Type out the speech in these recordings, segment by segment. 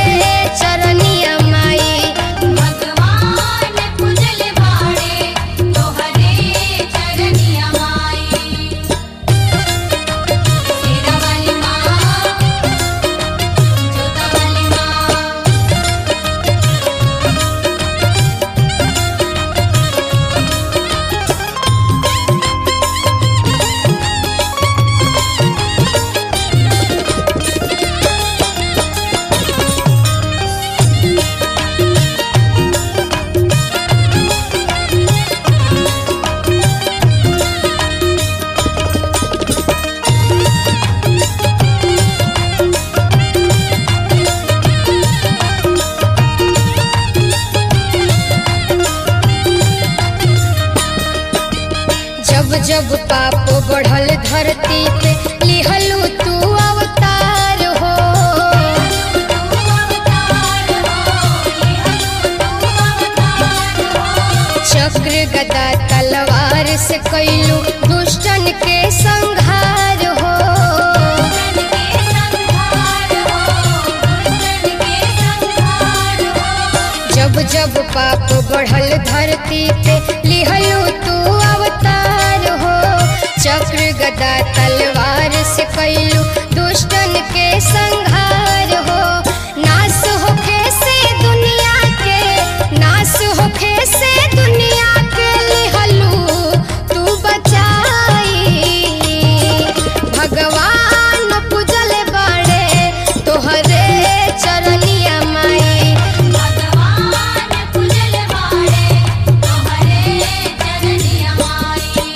चरनिया माई भगवान पूजल बाड़े तोहरे चरनिया माई तेरा वाली माँ जोता वाली माँ जब जब पाप बढ़ल धरती पे लिहलू तू अवतार हो तू अवतार हो ये हलो तू अवतार हो चक्र गदा तलवार से कैलू दुष्टन के संहार हो गुरुजन के संहार हो गुरुजन के संहार हो जब जब पाप बढ़ल धरती पे लिहलू तू अवतार हो चक्र गदा तलवार से कैलू दुष्टन के संहार हो नाश होखे से दुनिया के नाश होखे से दुनिया के लिहलू तू बचाई भगवान पूजल बाड़े तोहरे चरनिया माई भगवान पूजल बाड़े तोहरे चरनिया माई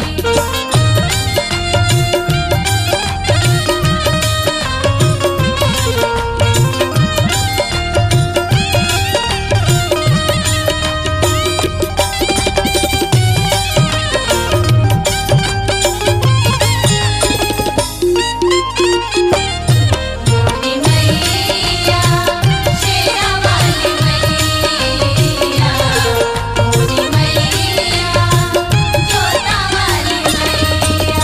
मोरी मैया शेरा वाली मैया मोरी मैया जोता वाली मैया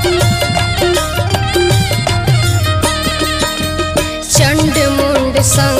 चंड मुंड संग